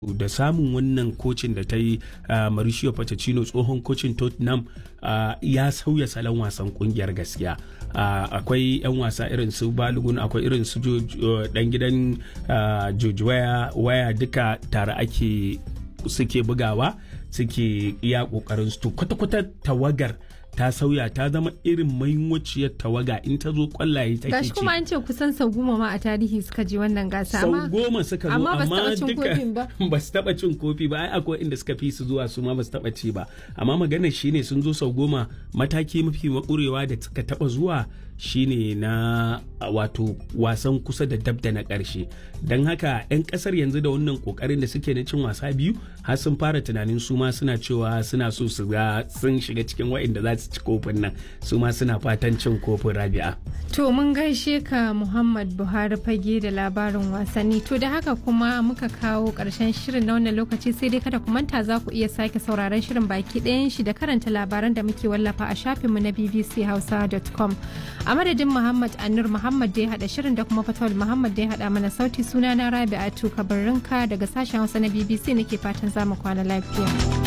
da samun wannan kocin da ta yi Mauricio Pochettino tsohon kocin Tottenham ya sauya salon wasan kungiyar gaskiya akwai 'yan wasa irin su Balogun akwai irin su dan gidan George waya duka tare ake suke bugawa suke iya kokarin su kwata-kwata tawagar ta sauya ta zama irin mahimmanciyar tawaga in ta zo kwallaye take gashi kuma an ce kusan sau goma ma a tarihi suka je wannan gasa sau goma suka zo amma amma duka ba ba su taba cin kofi ba ai akwai inda suka fi su zuwa su ma ba su taba ci ba amma maganar shine sun zo sau goma mataki mafi makurewa da suka taba zuwa shine na wato wasan kusa da dab da na ƙarshe don haka 'yan ƙasar yanzu da wannan ƙoƙarin da suke na cin wasa biyu har sun fara tunanin su ma suna cewa suna so su ga sun shiga cikin wa'inda za su ci kofin nan su ma suna fatan cin kofin rabi'a to mun gaishe ka muhammad buhari fage da labarin wasanni to da haka kuma muka kawo ƙarshen shirin na wannan lokaci sai dai kada ku manta za ku iya sake sauraron shirin baki ɗayan shi da karanta labaran da muke wallafa a shafinmu na bbchausa.com a madadin muhammad anur muhammad da ya hada shirin da kuma fatawul muhammad da ya hada mana sauti suna na rabi'atu kabarinka daga sashen hausa na bbc nake fatan zamu kwana lafiya